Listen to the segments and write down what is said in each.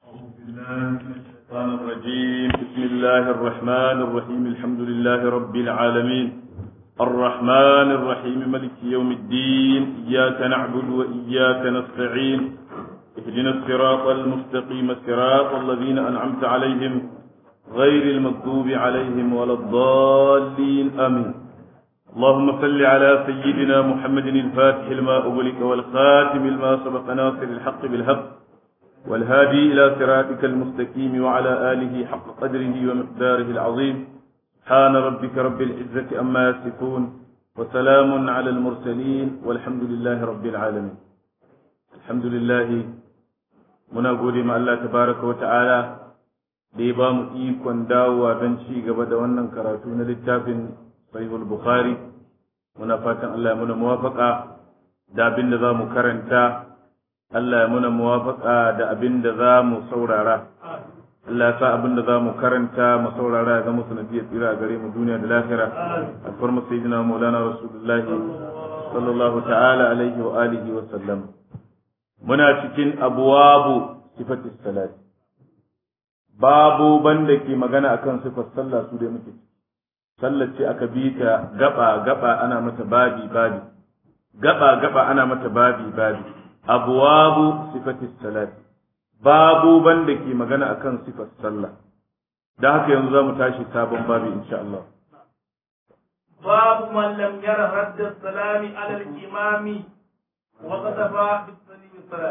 الشيطان الرجيم بسم الله الرحمن الرحيم الحمد لله رب العالمين الرحمن الرحيم ملك يوم الدين إياك نعبد وإياك نستعين اهدنا الصراط المستقيم صراط الذين أنعمت عليهم غير المغضوب عليهم ولا الضالين آمين اللهم صل على سيدنا محمد الفاتح لما أغلق والخاتم لما سبق ناصر الحق بالحق والهادي إلى صراطك المستقيم وعلى آله حق قدره ومقداره العظيم سبحان ربك رب العزة أما يصفون وسلام على المرسلين والحمد لله رب العالمين الحمد لله muna gode ma Allah tabaraka wa ta'ala da ya ba mu ikon dawowa don ci gaba da wannan karatu na littafin sahihul bukhari muna fatan Allah ya muna muwafaka da abin da za mu karanta Allah ya muna muwafaka da abin da za mu saurara Allah ya sa abin da za mu karanta mu saurara ya zama sanadiyar tsira a gare mu duniya da lahira alfar mu sayyidina maulana rasulullahi sallallahu ta'ala alaihi wa alihi wa sallam muna cikin abwabu sifatis salat babu banda ke magana akan sifar sallah su da muke sallar ce aka bi ta gaba gaba ana mata babi babi gaba gaba ana mata babi babi abwabu sifatis salat babu banda ke magana akan sifar sallah dan haka yanzu zamu tashi sabon babi insha Allah باب من لم ير رد السلام على الإمام وقتفى بالسليم الصلاة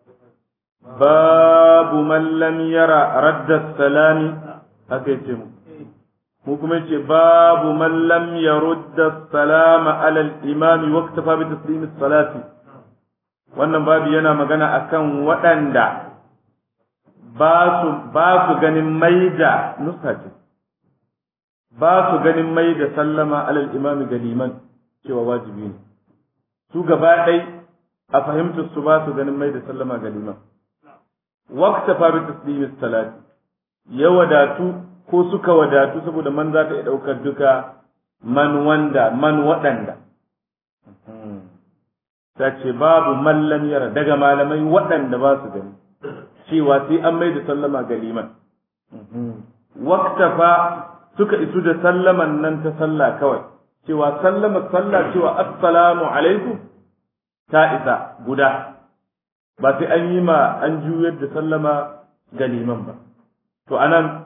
باب من لم يرى رد السلام أكيتم mu kuma ce babu man lam yarudda salama ala al-imam waqtafa bi taslim salati wannan babu yana magana akan waɗanda ba su ba su ganin maida nuska ce ba su ganin maida sallama ala al-imam ga liman cewa wajibi ne su gaba ɗai a fahimtar su ba su ganin maida sallama ga liman waqtafa bi taslim salati ya wadatu ko suka wadatu saboda man za ta iya ɗaukar duka man wanda man waɗanda ta ce babu mallam yara daga malamai waɗanda ba su gani cewa sai an mai da sallama ga liman waktafa suka isu da sallaman nan ta sallah kawai cewa sallama sallah cewa assalamu alaikum ta isa guda ba sai an yi ma an juyar da sallama ga liman ba to anan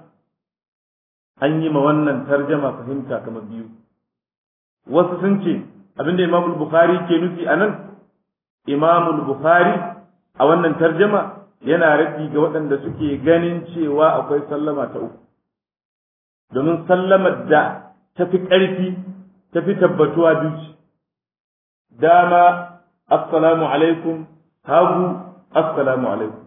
an yi ma wannan tarjama fahimta kamar biyu wasu sun ce abinda imam bukhari ke nufi a nan imam bukhari a wannan tarjama yana rafi ga waɗanda suke ganin cewa akwai sallama ta uku domin sallamar da ta fi ƙarfi ta fi tabbatuwa biyu dama assalamu alaikum hagu assalamu alaikum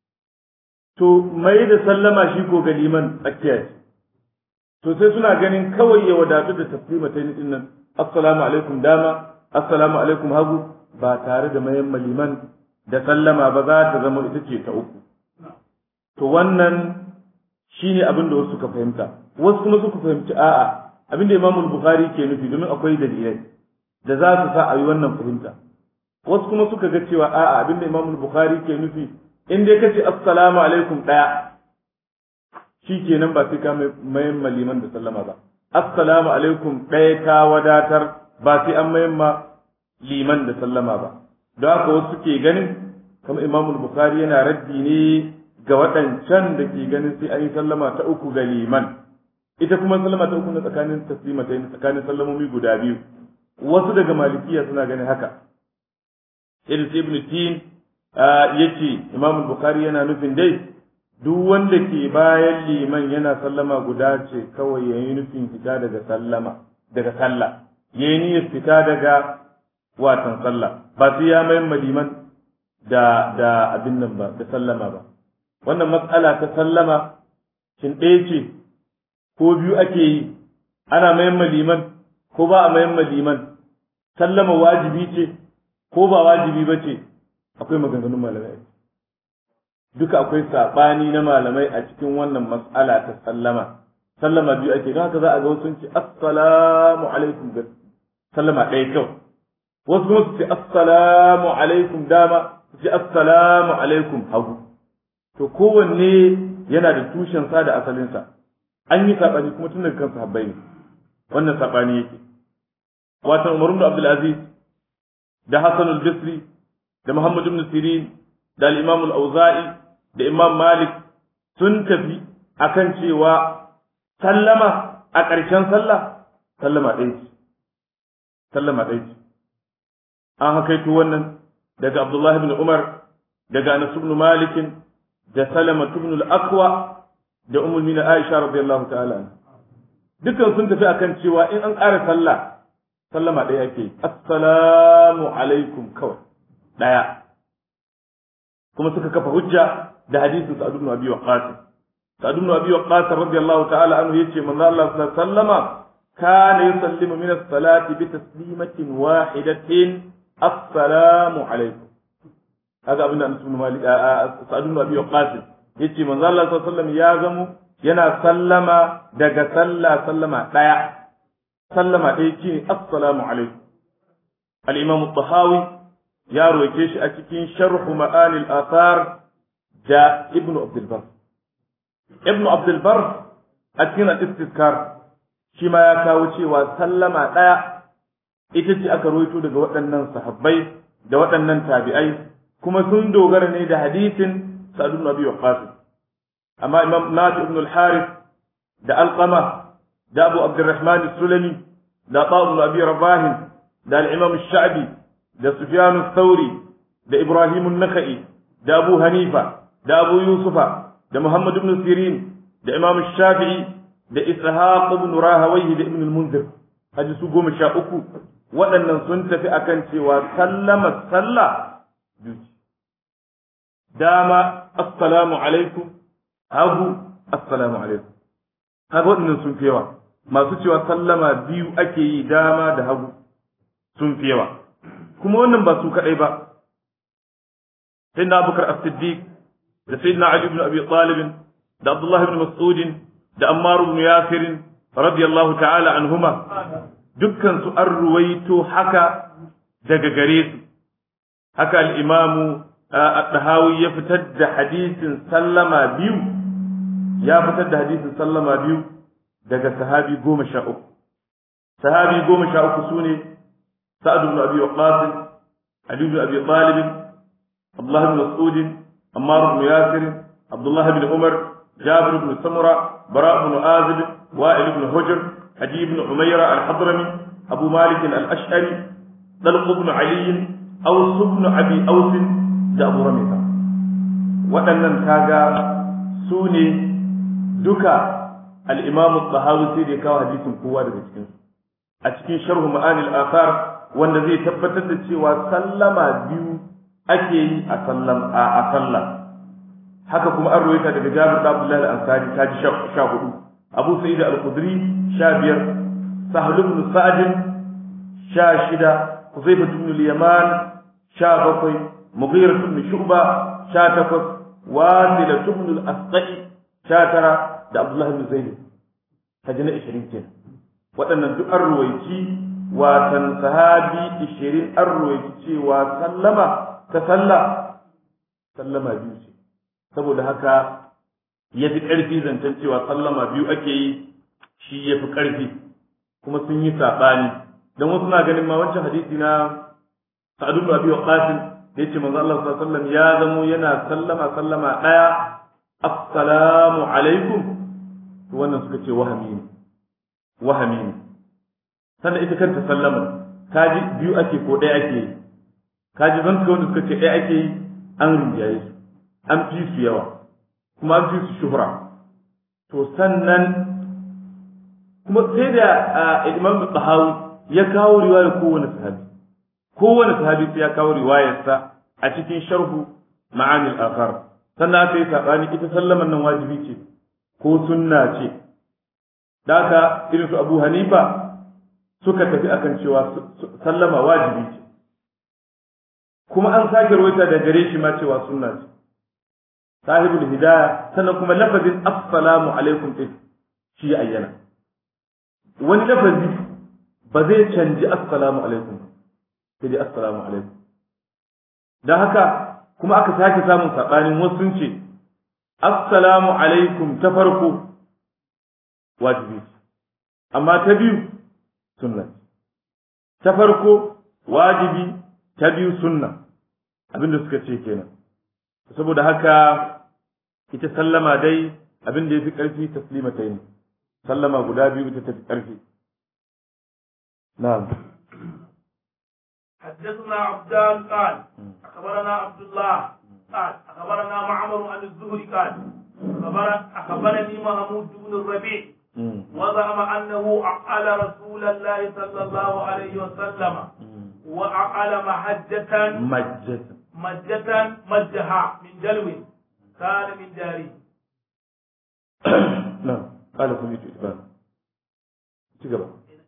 to mai da sallama shi ko ga liman tsakiya ce to sai suna ganin kawai ya wadatu da taslima ta din nan assalamu alaikum dama assalamu alaikum hagu ba tare da mayan maliman da sallama ba za ta zama ita ce ta uku to wannan shine abin da wasu suka fahimta wasu kuma suka fahimci a'a abin da Imam Bukhari ke nufi domin akwai dalilai da za su sa a yi wannan fahimta wasu kuma suka ga cewa a'a abin da Imam Bukhari ke nufi in dai kace assalamu alaikum daya shi kenan ba sai ka mayan maliman da sallama ba assalamu alaikum ɗaya ka wadatar ba sai an mayan ma liman da sallama ba don haka wasu ke ganin kamar imam bukhari yana raddi ne ga waɗancan da ke ganin sai an yi sallama ta uku ga liman ita kuma sallama ta uku na tsakanin taslima ta tsakanin sallamomi guda biyu wasu daga malikiya suna ganin haka irin ibn tin yace imam bukhari yana nufin dai duk wanda ke bayan liman yana sallama guda ce kawai ya yi nufin fita daga sallama daga sallah ya yi niyyar fita daga watan sallah ba sai ya mayan liman da da abin nan ba da sallama ba wannan matsala ta sallama shin ɗaya ce ko biyu ake yi ana mayan liman ko ba a mayan liman sallama wajibi ce ko ba wajibi ba ce akwai maganganun malamai duka akwai saɓani na malamai a cikin wannan mas'ala ta sallama sallama biyu ake don haka za a ga wasu ce assalamu alaikum ga sallama ɗaya kyau wasu kuma su ce assalamu alaikum dama su ce assalamu alaikum hagu to kowanne yana da tushensa da asalinsa an yi saɓani kuma tun daga kan sahabbai ne wannan saɓani yake watan Umar ibn Abdul Aziz da Hassan al-Basri da Muhammad ibn Sirin da al-Imam al-Auza'i da Imam Malik sun tafi akan cewa sallama a ƙarshen sallah sallama ɗaya ce sallama ɗaya ce an hakaito wannan daga Abdullah ibn Umar daga Anas ibn Malik da Salama ibn al-Aqwa da Ummul Mina Aisha radiyallahu ta'ala anha dukkan sun tafi akan cewa in an ƙara sallah sallama ɗaya ake assalamu alaikum kawai ɗaya kuma suka kafa hujja da hadisin Sa'ad ibn Abi Waqqas Sa'ad ibn Abi Waqqas radiyallahu ta'ala anhu yace manzo Allah sallallahu alaihi wasallama kana yusallimu min as-salati bi taslimatin wahidatin assalamu alaikum haka abin da Anas ibn Malik Sa'ad ibn Abi Waqqas yace manzo Allah sallallahu alaihi wasallam ya zamo yana sallama daga sallah sallama ɗaya sallama ɗaya ce assalamu alaikum al-imam tahawi ya roke shi a cikin sharhu ma'anil athar da ibn abdul bar ibn abdul bar a cikin al-istizkar shi ma ya kawo cewa sallama ɗaya ita ce aka roito daga waɗannan sahabbai da waɗannan tabi'ai kuma sun dogara ne da hadisin sa'd ibn abi waqqas amma imam nafi ibn al-harith da alqama da abu abdurrahman sulami da ta'u abi rabah da al-imam sha'bi da sufyan al-thawri da ibrahim an-nakhai da abu hanifa da abu yusufa da muhammad ibn sirin da imam shafi'i da ishaq ibn rahawayhi da ibn al-munzir haji su goma sha uku waɗannan sun tafi akan cewa sallama sallah dama assalamu alaikum hagu assalamu alaikum kaga waɗannan sun fi yawa masu cewa sallama biyu ake yi dama da hagu sun fi yawa kuma wannan ba su kaɗai ba sayyidina abubakar as-siddiq da sayyidina ali ibn abi talib da abdullah ibn mas'ud da ammar ibn yasir radiyallahu ta'ala anhuma dukkan su an ruwaito haka daga gare su haka al-imamu at-tahawi ya fitar da hadisin sallama biyu ya fitar da hadisin sallama biyu daga sahabi goma sha uku sahabi goma sha uku su ne sa'ad ibn abi waqas ali ibn abi talib abdullah ibn mas'ud ammar ibn yasir abdullah ibn umar jabir ibn samura bara ibn azib wa'il ibn hujr haji ibn umayra al-hadrami abu malik al-ash'ari dalq ibn ali aws ibn abi aws da abu ramita waɗannan kaga su ne duka al-imam al-tahawi sai da kawo hadisin kowa daga cikin a cikin sharh ma'ani al-athar wanda zai tabbatar da cewa sallama biyu ake yi a sallam a sallah haka kuma an rawaita daga Jabir da Abdullah al-Ansari kaji sha hudu Abu Sa'id al-Khudri sha biyar Sahl ibn Sa'd sha shida Huzaifa ibn al-Yaman sha bakwai Mughira ibn Shu'ba sha takwas Wasila ibn al-Asqai sha tara da Abdullah ibn Zaid kaji na 20 kenan waɗannan duk an ruwaici watan sahabi 20 an ruwaici cewa sallama ta sallah sallama biyu ce saboda haka ya fi ƙarfi zancen cewa sallama biyu ake yi shi ya fi ƙarfi kuma sun yi saɓani don wasu na ganin ma wancan hadisi na sa'adu da abi waqasin da yace manzo Allah sallallahu alaihi wasallam ya zamo yana sallama sallama ɗaya assalamu alaikum to wannan suka ce wahami ne wahami ne sannan ita kanta sallama kaji biyu ake ko ɗaya ake yi kaji zan wanda suka ce ɗaya ake yi an rinjaye su an fi su yawa kuma an fi su shuhura to sannan kuma sai da imam tsahawi ya kawo riwayar kowane sahabi kowane sahabi sai ya kawo riwayarsa a cikin sharhu ma'anil akhar sannan aka yi sabani ita sallaman nan wajibi ce ko sunna ce da haka irin su abu hanifa suka tafi akan cewa sallama wajibi ce kuma an sake rawaita da gare shi ma cewa sunna ce sahibul hidaya sannan kuma lafazin assalamu alaikum din shi ayyana wani lafazi ba zai canji assalamu alaikum sai dai assalamu alaikum dan haka kuma aka sake samun sabanin wasu sun ce assalamu alaikum ta farko wajibi amma ta biyu sunna ta farko wajibi ta biyu sunna abinda suka ce kenan saboda haka ita sallama dai abin da ya fi ƙarfi taslima ta yi sallama guda biyu ita ta fi ƙarfi na'am حدثنا عبدان قال أخبرنا عبد الله قال أخبرنا معمر عن الزهري قال أخبر أخبرني محمود بن الربيع وزعم أنه أعقل رسول الله صلى الله عليه وسلم وأعقل محجة مجد مجة مجها من دلو كان من داره نعم قال سميت إتبان تقبل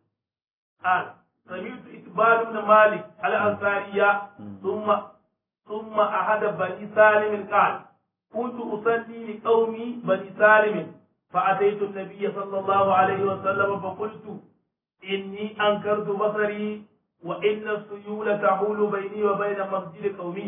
قال سمعت إقبال بن مالك الأنصارية ثم ثم أحد بني سالم قال كنت أصلي لقومي بني سالم فأتيت النبي صلى الله عليه وسلم فقلت إني أنكرت بصري وإن السيول تحول بيني وبين مسجد قومي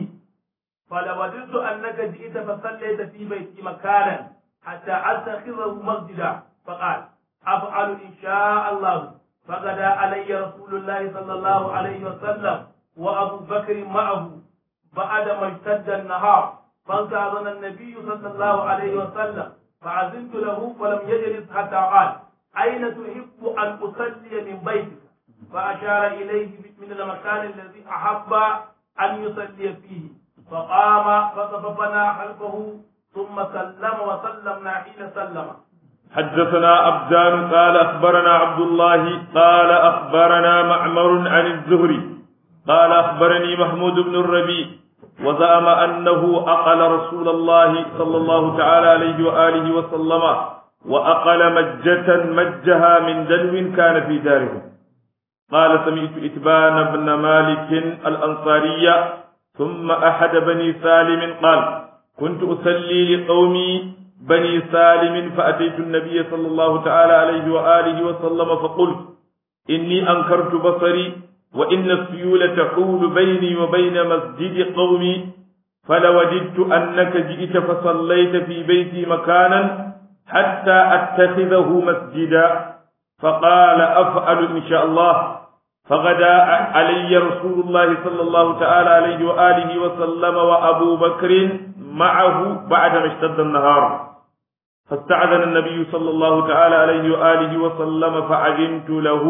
فلوددت أنك جئت فصليت في بيتي مكانا حتى أتخذه مسجدا فقال أفعل إن شاء الله فغدا علي رسول الله صلى الله عليه وسلم وأبو بكر معه بعد ما اشتد النهار فانتظر النبي صلى الله عليه وسلم فعزمت له فلم يجلس حتى قال أين تحب أن أصلي من بيتك فأشار إليه من المكان الذي أحب أن يصلي فيه فقام فصففنا خلفه ثم سلم وسلمنا حين سلم حدثنا أبدان قال أخبرنا عبد الله قال أخبرنا معمر عن الزهري قال أخبرني محمود بن الربيع وزعم أنه أقل رسول الله صلى الله تعالى عليه وآله وسلم وأقل مجة مجها من دلو كان في داره قال سمعت إتبان بن مالك الأنصاري ثم أحد بني سالم قال كنت أصلي لقومي بني سالم فأتيت النبي صلى الله تعالى عليه وآله وسلم فقلت إني أنكرت بصري وإن السيول تحول بيني وبين مسجد قومي فلوددت أنك جئت فصليت في بيتي مكانا حتى أتخذه مسجدا فقال أفعل إن شاء الله فغدا علي رسول الله صلى الله تعالى عليه وآله وسلم وأبو بكر معه بعدما اشتد النهار فاستعذن النبي صلى الله تعالى عليه وآله وسلم فعجمت له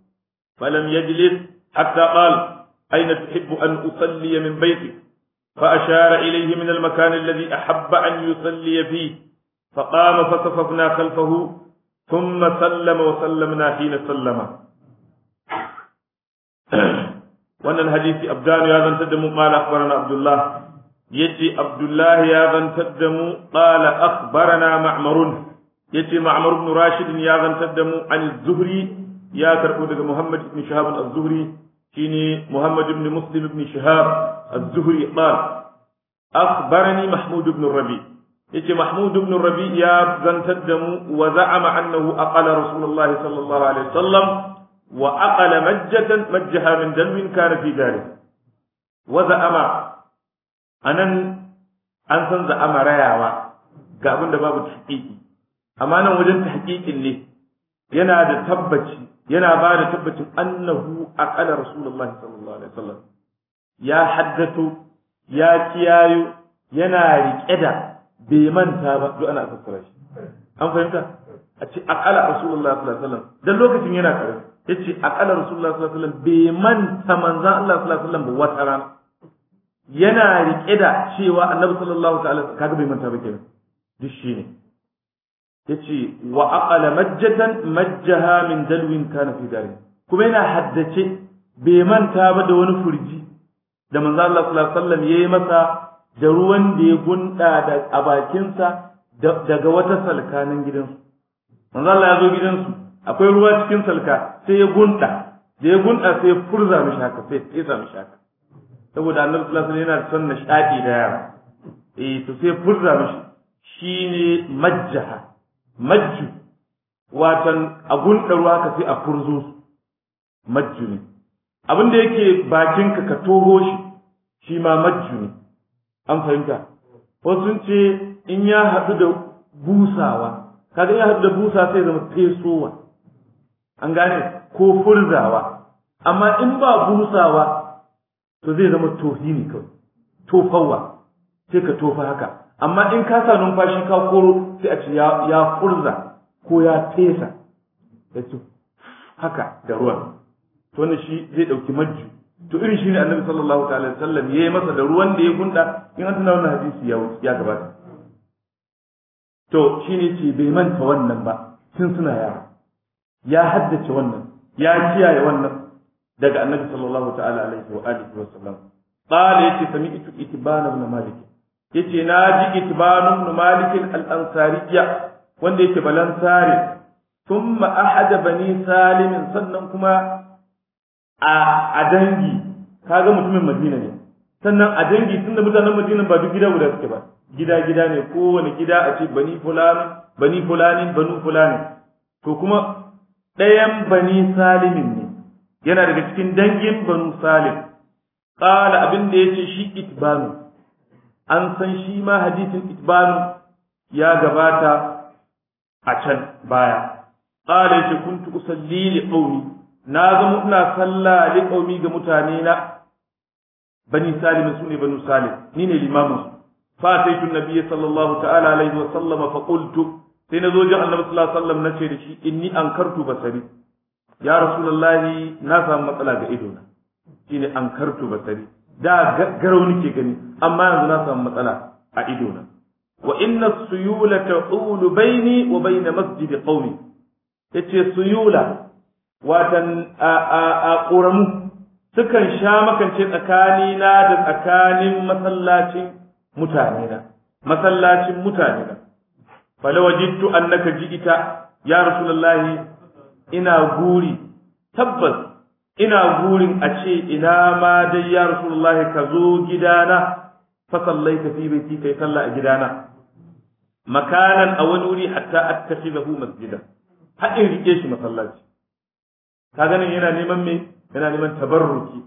فلم يجلس حتى قال أين تحب أن أصلي من بيتك فأشار إليه من المكان الذي أحب أن يصلي فيه فقام فصففنا خلفه ثم سلم وسلمنا حين سلم وأن الحديث أبدان يا ذن تدم قال أخبرنا عبد الله يتي عبد الله يا ذن تدم قال أخبرنا معمر يتي معمر بن راشد يا ذن تدم عن الزهري يا كربو محمد بن شهاب الزهري شيني محمد بن مسلم بن شهاب الزهري قال أخبرني محمود بن الربيع يتي محمود بن الربيع يا زنتدم وزعم أنه أقل رسول الله صلى الله عليه وسلم وأقل مجة مجها من دم كان في ذلك وزعم أن أن زعم رياوا ga abin da babu tahqiqi amma nan wajen tahqiqin ne yana da tabbaci yana ba da tabbacin annahu aqala rasulullahi sallallahu alaihi wasallam ya haddato ya kiyayo yana rike da bai manta ba duk ana fassara shi an fahimta a ce aqala rasulullahi sallallahu alaihi wasallam dan lokacin yana karami yace aqala rasulullahi sallallahu alaihi wasallam bai manta manzon Allah sallallahu alaihi wasallam ba wata rana yana rike da cewa annabi sallallahu ta'ala kaga bai manta ba kenan duk shine yace wa aqala majjatan majjaha min dalwin kana fi dari kuma yana haddace bai manta ba da wani furji da manzo Allah sallallahu alaihi wasallam yayi masa da ruwan da ya gunda da a bakinsa daga wata salka nan gidansu manzo Allah ya zo gidansu akwai ruwa cikin salka sai ya gunda da ya gunda sai ya furza mishi haka sai ya tsesa mishi haka saboda annabi sallallahu alaihi wasallam yana son nishadi da yara eh to sai furza mishi shine majjaha majju watan a gunda ruwa ka sai a furzo su majju ne abin da yake bakinka ka toho shi shi ma majju ne an fahimta wasu sun ce in ya haɗu da busawa kaga in ya haɗu da busa sai zama fesowa an gane ko furzawa amma in ba busawa to zai zama tohi ne kawai tofawa sai ka tofa haka amma in ka sa numfashi ka koro sai a ce ya furza ko ya fesa ya ce haka da ruwan to wannan shi zai ɗauki majju to irin shi ne annabi sallallahu ta'ala sallam ya yi masa da ruwan da ya gunda in an tuna wannan hadisi ya ya gabata to shi ne ce bai manta wannan ba tun suna yara ya haddace wannan ya kiyaye wannan daga annabi sallallahu ta'ala alaihi wa alihi wa sallam qala yace sami'tu itban ibn malik yace na ji itban ibn malik al-ansariyya wanda yake balansare thumma ahada bani salim sannan kuma a a dangi kaga mutumin madina ne sannan a dangi tunda mutanen madina ba duk gida guda suke ba gida gida ne kowane gida a ce bani fulani bani fulani banu fulani to kuma ɗayan bani salimin ne yana daga cikin dangin banu salim qala abin da yace shi itbanu an san shi ma hadisin itbanu ya gabata a can baya qala yace kuntu usalli li qaumi na zama ina sallah li qaumi ga mutane na bani salim sune banu salim ni ne limamin su fa sai tun nabiyyi sallallahu ta'ala alaihi wa sallama fa qultu sai na zo jin annabi sallallahu alaihi wasallam nace da shi inni ankartu basari ya rasulullahi na samu matsala ga ido na shine ankartu basari da garau nake gani amma yanzu na samu matsala a ido na wa inna suyula ta'ulu baini wa baina masjid qaumi yace suyula watan a a a ƙoramu sukan sha makance tsakani na da tsakanin masallacin mutane na masallacin mutane na falawajidtu annaka ji'ita ya rasulullahi ina guri tabbas ina gurin a ce ina ma dai ya rasulullahi ka zo gidana fa sallaita fi baiti kai sallah a gidana makanan a wani wuri hatta attakhidahu masjidan har in rike shi masallaci ka ganin yana neman me yana neman tabarruki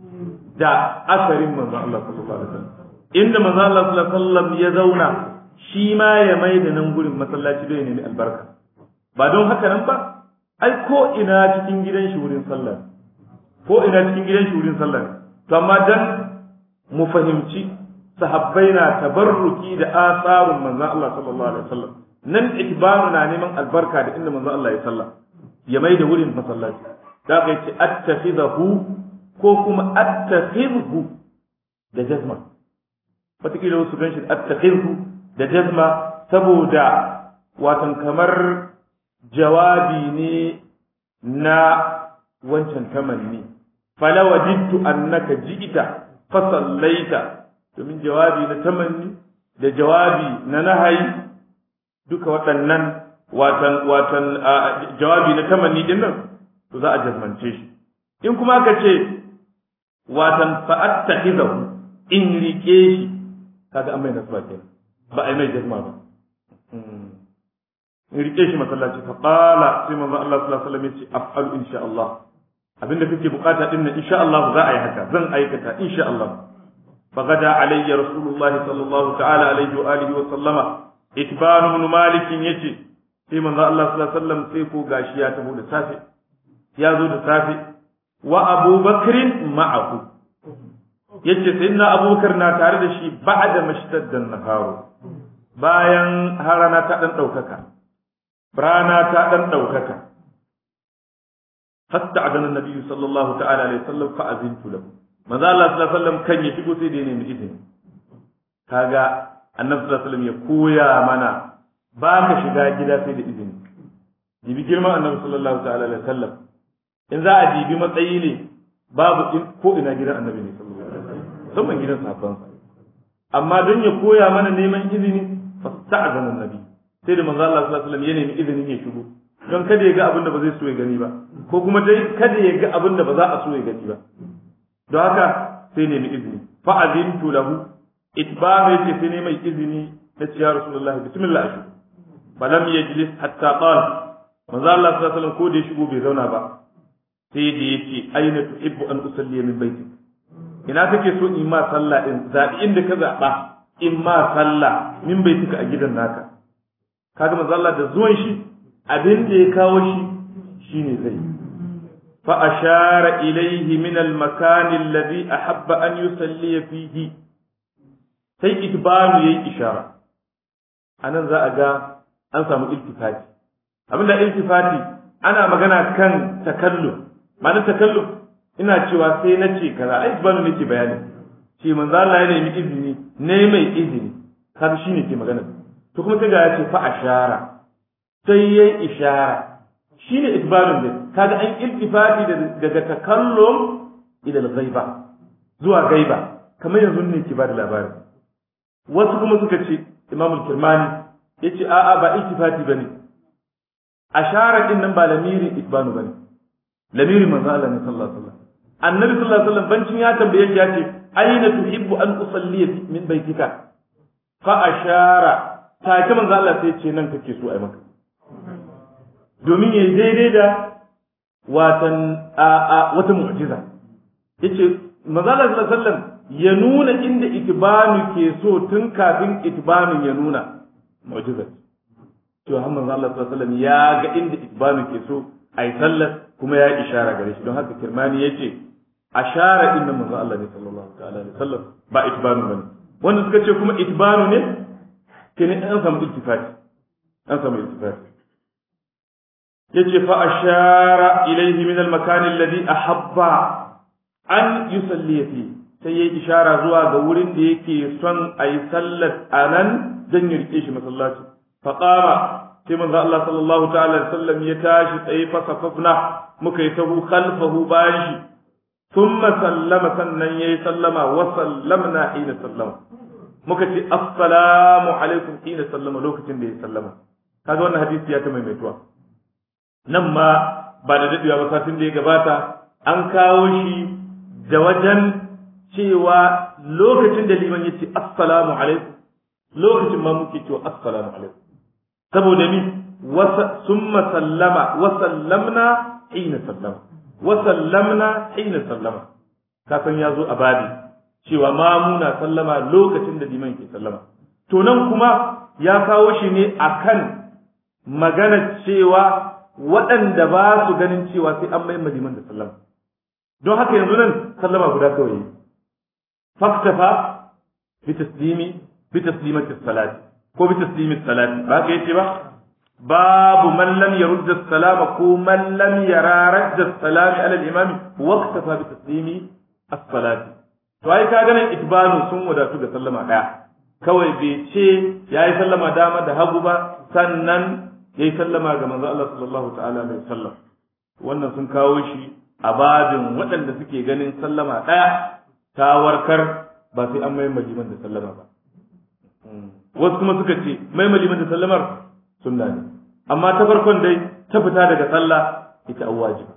da asarin manzon Allah sallallahu alaihi wasallam inda manzon Allah sallallahu alaihi wasallam ya zauna shi ma ya mai da nan gurin masallaci don ya nemi albarka ba don haka nan ba ai ko ina cikin gidan shi wurin sallah ko ina cikin gidan shi wurin sallah to amma dan mu fahimci sahabbai na tabarruki da asarun manzon Allah sallallahu alaihi wasallam nan ikbaru na neman albarka da inda manzon Allah ya sallah ya mai da wurin masallaci da kai ce attakhidahu ko kuma attakhidhu da jazma wataƙila wasu gan shi attakhidhu da jazma saboda watan kamar jawabi ne na wancan tamanni fala wajidtu annaka ji'ita fa sallaita domin jawabi na tamanni da jawabi na nahayi duka waɗannan watan watan jawabi na tamanni din nan to za a jazmance shi in kuma ka ce watan fa attakhidahu in rike shi kaga an mai nasba kenan ba a yi mai jazma ba in rike shi masallaci fa qala sai manzo Allah sallallahu alaihi wasallam yace af'alu insha Allah abinda kake bukata din nan insha Allah za a yi haka zan aikata insha Allah fa gada alayya rasulullah sallallahu ta'ala alaihi wa alihi wa sallama itban ibn malik yace sai manzo Allah sallallahu alaihi wasallam sai ko gashi ya taho da safe ya zo da safe wa abubakrin ma'ahu yace sayyidina abubakar na tare da shi ba'da mashtaddan naharu bayan harana ta dan daukaka rana ta dan daukaka fasta'adana nabiyyu sallallahu ta'ala alaihi wasallam fa azintu lahu manzo Allah sallallahu alaihi wasallam kan ya shigo sai da ne mu izini kaga annabi sallallahu alaihi wasallam ya koya mana ba ka shiga gida sai da izini jibi girman annabi sallallahu ta'ala alaihi wasallam in za a jibi matsayi ne babu ko ina gidan annabi ne sallallahu alaihi wasallam musamman gidan sahabbansa amma don ya koya mana neman izini fasta'zana annabi sai da manzo Allah sallallahu alaihi wasallam ya nemi izinin ya shigo don kada ya ga abin da ba zai so ya gani ba ko kuma dai kada ya ga abin da ba za a so ya gani ba don haka sai nemi izini fa azintu lahu itbama yace sai ne mai izini na ya rasulullahi bismillah ashu falam yajlis hatta qala manzo Allah sallallahu alaihi wasallam ko da ya shigo bai zauna ba sai da yace aina tuhibbu an usalli min baitik ina kake so in ma sallah din zabi inda ka zaba in ma sallah min bai tuka a gidan naka kaga manzo Allah da zuwan shi abin da ya kawo shi shine zai fa ashara ilayhi min al makan alladhi ahabba an yusalli fihi sai itbanu yayi ishara anan za a ga an samu iltifati abinda iltifati ana magana kan takallum ma'anar takallum ina cewa sai na ce kaza ai itbanu nake bayani ce manzo Allah ya nemi izini ne mai izini har shine ke magana to kuma sai ga ya ce fa ashara sai yayi ishara shine itbalun ne kaga an iltifati daga takallum ila al-ghaiba zuwa gaiba kamar yanzu ne ke bada labari wasu kuma suka ce Imam al-Kirmani yace a'a ba iltifati bane ashara din nan ba lamirin itbanu bane lamirin manzo Allah ne sallallahu alaihi wasallam annabi sallallahu alaihi wasallam bancin ya tambaye shi ya ce aina tuhibbu an usalli min baitika fa ashara take manzo Allah sai ce nan kake so ai maka domin yayi daidai da watan a wata mu'jiza yace manzo Allah sallallahu alaihi wasallam ya nuna inda itibanu ke so tun kafin itibanun ya nuna mu'jiza to har manzo Allah sallallahu alaihi wasallam ya ga inda itibanu ke so ai sallar kuma ya ishara gare shi don haka kirmani yace ashara inna manzo Allah ne sallallahu ta'ala alaihi wasallam ba itibanu bane wanda suka ce kuma itibanu ne kenan an samu iltifati an samu iltifati yace fa ashara ilayhi min al-makan alladhi ahabba an yusalli fi sai yayi ishara zuwa ga wurin da yake son ayi sallar anan dan ya rike shi masallaci fa qama sai manzo Allah sallallahu ta'ala alaihi wasallam ya tashi tsaye fa safafna muka yi tahu khalfahu bayan shi thumma sallama sannan yayi sallama wa sallamna hina sallama muka ce assalamu alaikum hina sallama lokacin da ya sallama kaga wannan hadisi ya ta maimaituwa nan ma ba da dadewa ba satin da ya gabata an kawo shi da wajen cewa lokacin da liman ya ce assalamu alaikum lokacin ma muke cewa assalamu alaikum saboda mi summa sallama wa sallamna hina sallama wa sallamna hina sallama ka san ya zo a babi cewa ma muna sallama lokacin da liman ke sallama to nan kuma ya kawo shi ne akan magana cewa waɗanda ba su ganin cewa sai an mai liman da sallama don haka yanzu nan sallama guda kawai faktafa bi taslimi bi taslimati salati ko bi taslimi salati ba ka yace ba babu man lam yarudda salama ko man lam yara radda salami ala al-imami waqtafa bi taslimi as-salati to ai ka ganin itbanu sun wadatu da sallama daya kawai bai ce yayi sallama dama da hagu ba sannan yayi sallama ga manzo Allah sallallahu ta'ala alaihi wasallam wannan sun kawo shi a babin waɗanda suke ganin sallama ɗaya ta warkar ba sai an mai maliman da sallama ba wasu kuma suka ce mai maliman da sallamar sunna ne amma ta farkon dai ta fita daga sallah ita an wajiba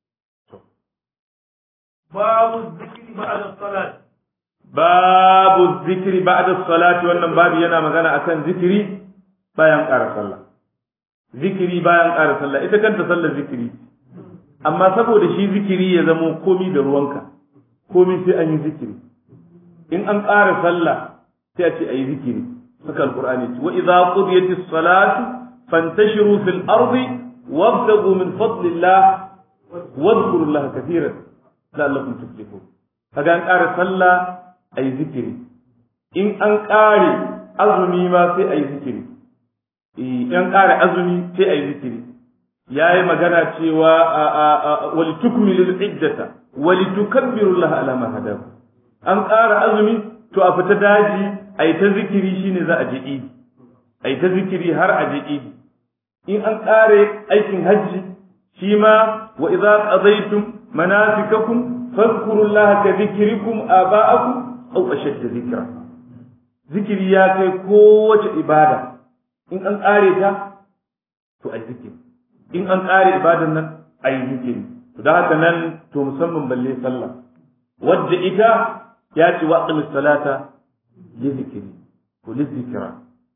babu zikri ba'da salat babu zikri ba'da salati wannan babu yana magana akan zikiri bayan ƙara sallah zikiri bayan ƙara sallah ita kanta sallar zikiri amma saboda shi zikiri ya zamo komi da ruwanka komi sai an yi zikiri in an ƙara sallah sai a ce a yi zikiri suka alƙur'ani ce wa idza qudiyatis salatu fantashiru fil ardi wabtaghu min fadlillah wadhkuru Allah kathiran la'allakum tuflihun kaga an ƙara sallah a yi zikiri in an ƙare azumi ma sai a yi zikiri in ƙara azumi sai a yi zikiri ya yi magana cewa wali tukmilu iddata wali tukabbiru Allah ala ma hadaku an ƙara azumi to a fita daji a yi ta zikiri shine za a je idi a yi ta zikiri har a je idi in an ƙare aikin hajji shi ma wa idza qadaytum manasikakum fadhkuru Allah ka dhikrikum aba'akum aw ashadda dhikra zikiri ya kai kowace ibada in an ƙare ta to a zikiri in an ƙare ibadan nan a yi zikiri to da haka nan to musamman balle sallah wadda ita ya ce wa aqimi salata li zikiri ko li zikira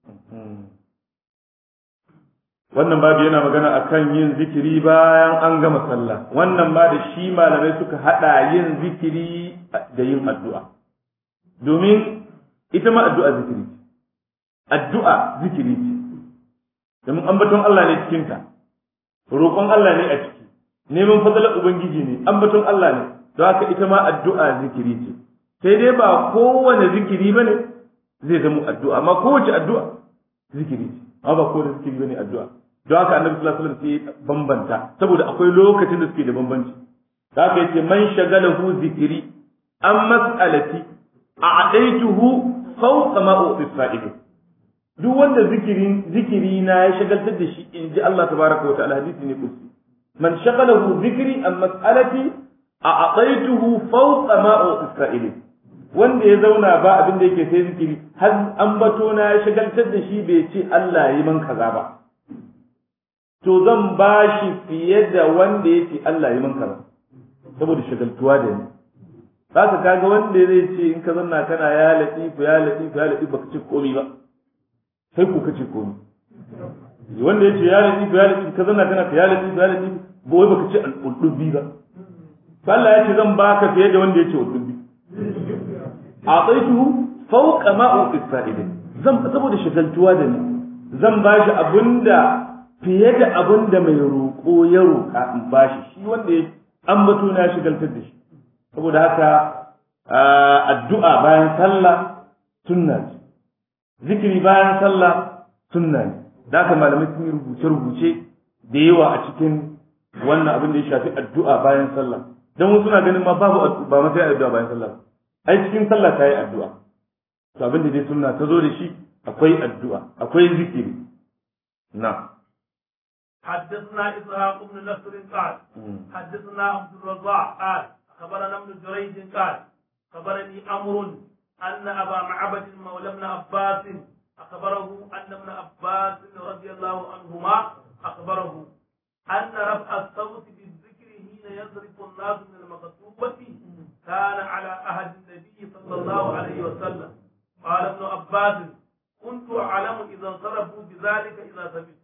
wannan babu yana magana akan yin zikiri bayan an gama sallah wannan ba da shi malamai suka hada yin zikiri da yin addu'a domin ita ma addu'a zikiri ce addu'a zikiri ce domin ambaton Allah ne cikin ta roƙon Allah ne a ciki neman fadalar ubangiji ne ambaton Allah ne don haka ita ma addu'a zikiri ce sai dai ba kowane zikiri bane zai zama addu'a amma kowace addu'a zikiri ce amma ba kowane zikiri bane addu'a don haka annabi sallallahu alaihi wasallam sai bambanta saboda akwai lokacin da suke da bambanci da haka yace man shagalahu zikiri an mas'alati a'daituhu fawqa ma u'ti duk wanda zikirin zikiri na ya shagaltar da shi in ji Allah tabaraka wa ta'ala hadisi ne kusi man shagalahu zikri an mas'alati a'taituhu fawqa ma u'ti wanda ya zauna ba abin da yake sai zikiri har an bato na ya shagaltar da shi bai ce Allah yi man kaza ba to zan ba shi fiye da wanda ya ce Allah yi man kaza saboda shagaltuwa da ni za ka kaga wanda zai ce in ka zanna kana ya latifu ya latifu ya latifu baka ce komai ba sai ku kace komai wanda ya ce ya latifu ya latifu ka zanna kana ya latifu ya latifu ba wai baka ce al-qudbi ba Allah ya ce zan baka fiye da wanda ya ce al-qudbi a'taituhu fawqa ma uqsa'idin zan saboda shagaltuwa da ni zan bashi abinda fiye da abinda mai roƙo ya roƙa in bashi shi wanda ya ambato na shagaltar da shi saboda haka addu'a bayan sallah sunna ce zikiri bayan sallah sunna ne da haka malamai sun yi rubuce-rubuce da yawa a cikin wannan abin da ya shafi addu'a bayan sallah don wasu na ganin ma babu ba ma sai addu'a bayan sallah ai cikin sallah ta yi addu'a to abin da dai sunna ta zo da shi akwai addu'a akwai zikiri na حدثنا إسحاق بن نصر قال حدثنا عبد الرزاق قال أخبرنا ابن جريج قال أخبرني أمر أن أبا معبد مولى ابن عباس أخبره أن ابن عباس رضي الله عنهما أخبره أن رفع الصوت بالذكر حين يصرف الناس من المكتوبة كان على عهد النبي صلى الله عليه وسلم قال ابن عباس كنت أعلم إذا انصرفوا بذلك إذا سمعت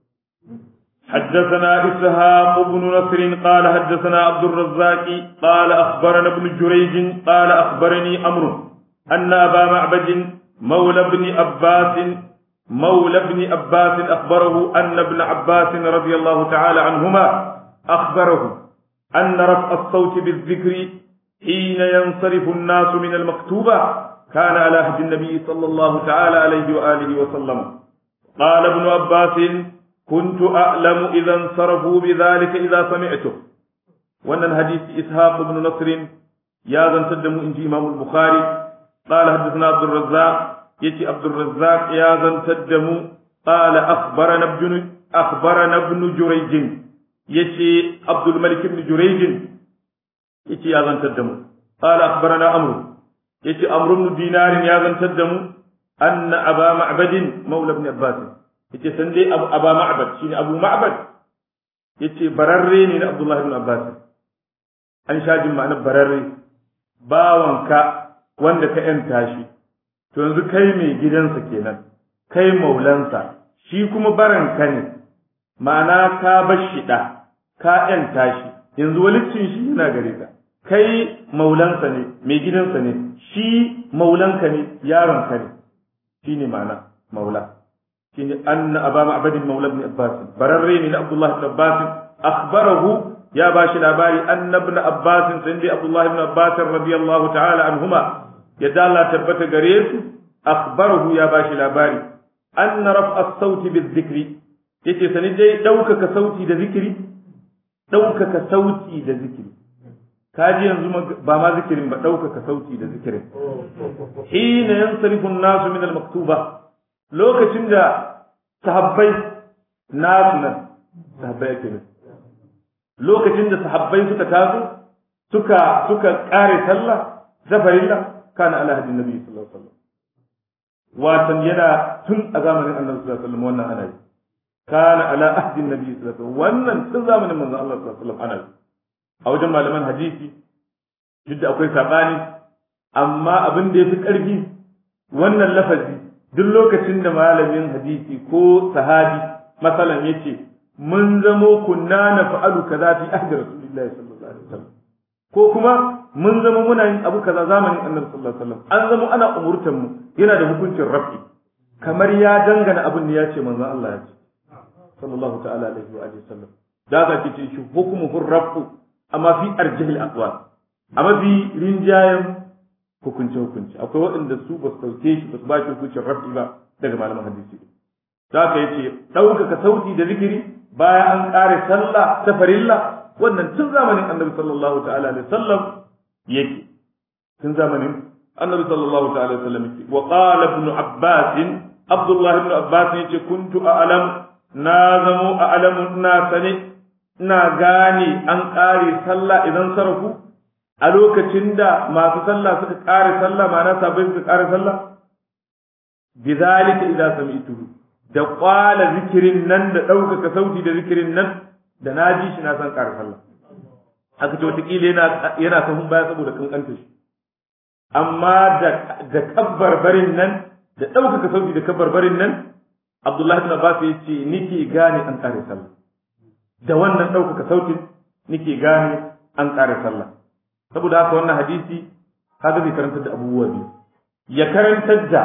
حدثنا إسحاق بن نصر قال حدثنا عبد الرزاق قال أخبرنا ابن جريج قال أخبرني أمر أن أبا معبد مولى ابن عباس مولى ابن عباس أخبره أن ابن عباس رضي الله تعالى عنهما أخبره أن رفع الصوت بالذكر حين ينصرف الناس من المكتوبة كان على عهد النبي صلى الله تعالى عليه وآله وسلم قال ابن عباس كنت أعلم إذا انصرفوا بذلك إذا سمعته وأن الحديث إسحاق بن نصر يا ذن تدم إنجي إمام البخاري قال حدثنا عبد الرزاق يتي عبد الرزاق يا ذن تدم قال أخبرنا ابن أخبرنا ابن جريج يتي عبد الملك بن جريج يتي يا ذن تدم قال أخبرنا أمر يتي أمر بن دينار يا ذن تدم أن أبا معبد مولى ابن عباس yace san dai abu aba ma'bad shine abu ma'bad yace bararre ne na abdullahi ibn abbas an sha jin ma'anar bararre bawanka wanda ka yanta shi to yanzu kai mai gidansa kenan kai maulansa shi kuma baranka ne ma'ana ka bar shi da ka yanta shi yanzu walicin shi yana gare ka kai maulansa ne mai gidansa ne shi maulanka ne yaronka ne shine ma'ana maula shine anna aba ma'bad maula ibn abbas bararre ne na abdullah ibn abbas akhbarahu ya bashi labari anna ibn abbas sai dai abdullah ibn abbas radiyallahu ta'ala anhuma yadda Allah tabbata gare su akhbarahu ya bashi labari anna raf'a as-sauti bizikri yace sani dai daukaka sauti da zikiri daukaka sauti da zikiri kaji yanzu ba ma zikirin ba daukaka sauti da zikirin hina yansarifu an-nasu min al-maktuba lokacin da sahabbai nasu nan sahabbai ake nan lokacin da sahabbai suka taso suka suka kare sallah zafarilla kana ala hadin nabi sallallahu alaihi wasallam watan yana tun a zamanin annabi sallallahu alaihi wasallam wannan ana yi kana ala ahdin nabi sallallahu alaihi wasallam wannan tun zamanin manzon Allah sallallahu alaihi wasallam ana yi a wajen malaman hadisi duk da akwai sabani amma abin da yafi karfi wannan lafazi duk lokacin da malamin hadisi ko sahabi masalan yace mun zamo kunna na fa'alu kaza fi ahdi rasulillahi sallallahu alaihi wasallam ko kuma mun zama muna yin abu kaza zamanin annabi sallallahu alaihi wasallam an zama ana umurtan mu yana da hukuncin rafi kamar ya dangana abin da ya ce manzo Allah ya ce sallallahu ta'ala alaihi wa alihi wasallam da ka ce shi hukmuhu rafu amma fi arjihil aqwal amma fi rinjayen hukunce hukunci akwai waɗanda su ba su dauke shi ba su ba shi hukuncin rafi ba daga malaman hadisi da ka yace ɗaukaka sauti da zikiri bayan an ƙare sallah ta farilla wannan tun zamanin annabi sallallahu ta'ala alaihi wasallam yake tun zamanin annabi sallallahu ta'ala alaihi wasallam yake wa qala ibn abbas abdullah ibn abbas yace kuntu a'lam na zamo a'lam na sane ina gane an ƙare sallah idan sarafu a lokacin da masu sallah suka ƙare sallah ma'ana sabai suka ƙare sallah bidhalika idza sami'tuhu da kwala zikirin nan da ɗaukaka sauti da zikirin nan da na ji shi na san ƙara sallah haka ce wataƙila yana yana sahun baya saboda kankanta shi amma da da kabbarbarin nan da ɗaukaka sauti da kabbarbarin nan Abdullahi ibn Abbas ya ce nike gane an ƙare sallah da wannan ɗaukaka sautin nike gane an ƙare sallah saboda haka wannan hadisi kaga zai karantar da abubuwa biyu ya karantar da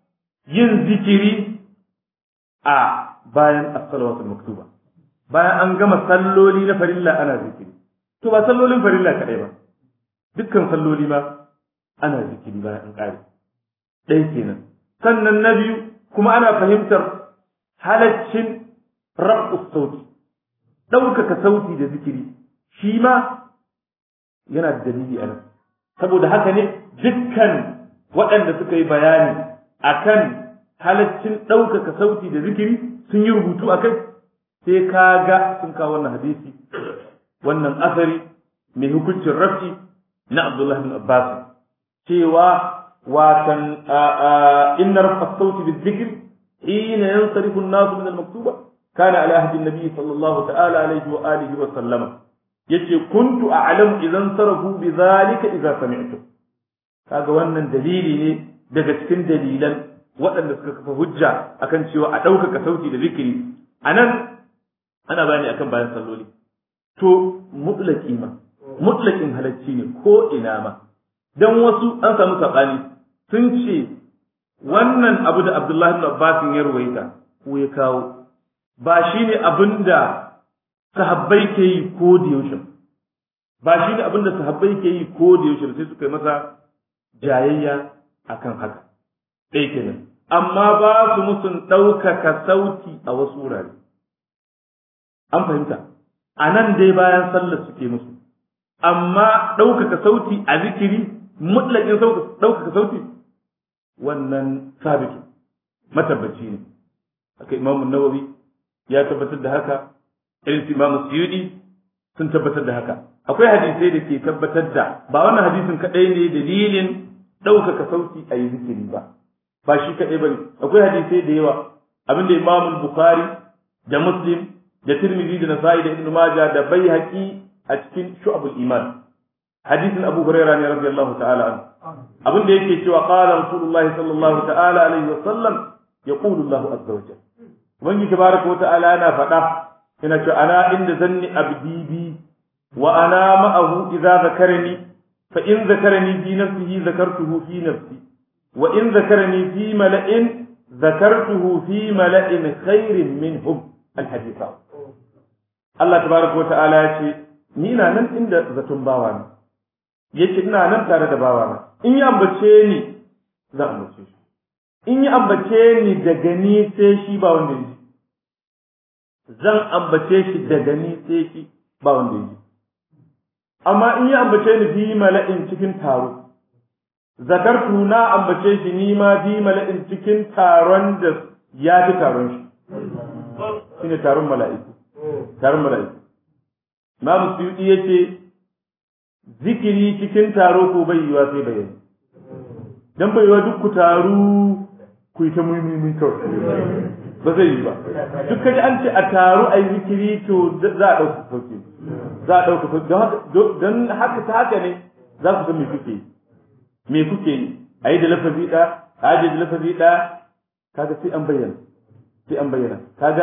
yin zikiri a bayan as-salawatul maktuba bayan an gama salloli na farilla ana zikiri to ba sallolin farilla kadai ba dukkan salloli ma ana zikiri bayan an kare ɗaya kenan sannan na biyu kuma ana fahimtar halaccin rabu sauti ɗaukaka sauti da zikiri shi ma yana da dalili a nan saboda haka ne dukkan waɗanda suka yi bayani akan halaccin ɗaukaka sauti da zikiri sun yi rubutu a kai sai ka ga sun kawo wannan hadisi wannan asari mai hukuncin rafi na Abdullahi bin Abbas cewa watan inna rafa sauti bi zikir hina yansarifu an-nasu min al-maktuba kana ala ahdi an-nabi sallallahu ta'ala alaihi wa alihi wa sallama yace kuntu a'lamu idan sarafu bi zalika idza sami'tu kaga wannan dalili ne daga cikin dalilan waɗanda suka kafa hujja akan cewa a ɗaukaka sauti da zikiri a nan ana bayani akan bayan salloli to mutlaki ma mutlakin halacci ne ko ina ma dan wasu an samu saɓani sun ce wannan abu da Abdullahi ibn Abbas ya ruwaita ko ya kawo ba shine abin da sahabbai ke yi ko da yaushe ba shine abin da sahabbai ke yi ko da yaushe sai suka yi masa jayayya akan haka ɗaya kenan amma ba su musun ɗaukaka sauti a wasu wurare. An fahimta, a nan dai bayan sallar suke musu, amma ɗaukaka sauti a zikiri, mutlaƙin ɗaukaka sauti, wannan sabitu, matabbaci ne. Haka Imamu Nawawi ya tabbatar da haka, irin su Imamu Suyudi sun tabbatar da haka. Akwai hadisai da ke tabbatar da ba wannan hadisin kaɗai ne dalilin ɗaukaka sauti a yi zikiri ba. ba shi kaɗai ba ne akwai hadisai da yawa abinda imam bukhari da muslim da tirmidhi da nasa'i da ibnu majah da baihaqi a cikin shu'abul iman hadisin abu hurairah ne radiyallahu ta'ala an abinda yake cewa qala rasulullah sallallahu ta'ala alaihi wa sallam yaqulu allah azza wa jalla ubangi tabaraka wa ta'ala yana faɗa yana cewa ana inda zanni abdi bi wa ana ma'ahu idza zakarani fa in zakarani fi nafsihi zakartuhu fi nafsi وإن ذكرني في ملأ ذكرته في ملأ خير منهم الحديث الله تبارك وتعالى يقول ni na nan inda zaton bawa ne yake ina nan tare da bawa na in ya ambace ni za a ambace shi in ya ambace ni daga ni sai shi ba wanda ya zan ambace shi daga ni sai shi ba wanda ya amma in ya ambace ni fi mala'in cikin taro zakartu na ambace shi ni ma fi mala'in cikin taron da ya fi taron shi shine taron mala'iku taron mala'iku Imam Suyuti yace zikiri cikin taro ko bai yiwa sai bayani dan bai yiwa duk ku taru ku yi ta muhimmin kawai ba zai yi ba duk kaji an ce a taru a yi zikiri to za a ɗauka sauki za a ɗauka sauki don haka ta haka ne za ku san me kuke yi me kuke yi a yi da lafazi ɗaya a aje da lafazi ɗaya kaga sai an bayyana sai an bayyana kaga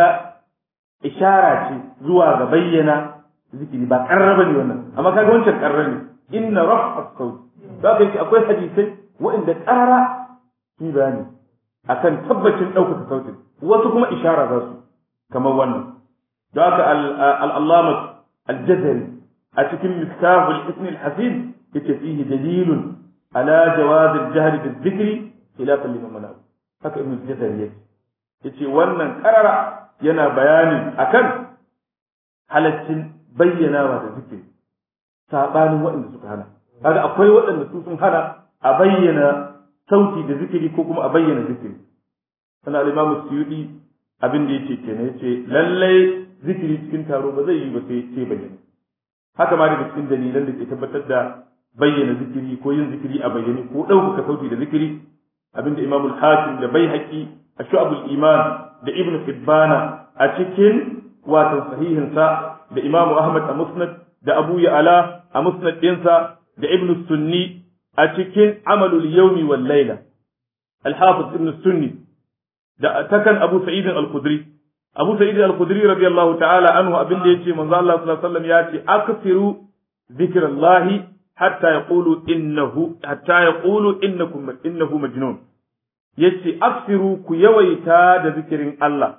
ishara ce zuwa ga bayyana zikiri ba ƙarra ne wannan amma kaga wancan ƙarra ne inna raf'a sauti za ka yi akwai hadisai waɗanda ƙara su bayani akan tabbacin ɗaukaka sautin wasu kuma ishara za su kamar wannan da haka al'allama al-jazari a cikin miftahul ismi al-hasin yace fihi dalilun ala jawaz al-jahr bil-dhikri khilafan liman mana haka ibn al-jazari yace yace wannan karara yana bayanin akan halaccin bayyanawa da zikiri sabanin waɗanda suka hana kaga akwai waɗanda su sun hana a bayyana sauti da zikiri ko kuma a bayyana zikiri sana al-imam suyudi abin da yake kenan yace lallai zikiri cikin taro ba zai yi ba sai sai bayyana haka ma daga cikin dalilan da ke tabbatar da bayyana zikiri ko yin zikiri a bayyane ko ɗaukaka sauti da zikiri abin da imam al-hakim da baihaqi a shu'abul iman da ibn hibbana a cikin watan sahihinsa da imam ahmad a musnad da abu ya'ala a musnad ɗinsa da ibn sunni a cikin amalul yawmi wal layla al-hafiz ibn sunni da takan Abu Sa'id al-Khudri Abu Sa'id al-Khudri radiyallahu ta'ala anhu abin da yace manzo Allah sallallahu alaihi wasallam yace aksiru zikrallahi hatta yaqulu innahu hatta yaqulu innakum innahu majnun yace aksiru ku yawaita da zikirin Allah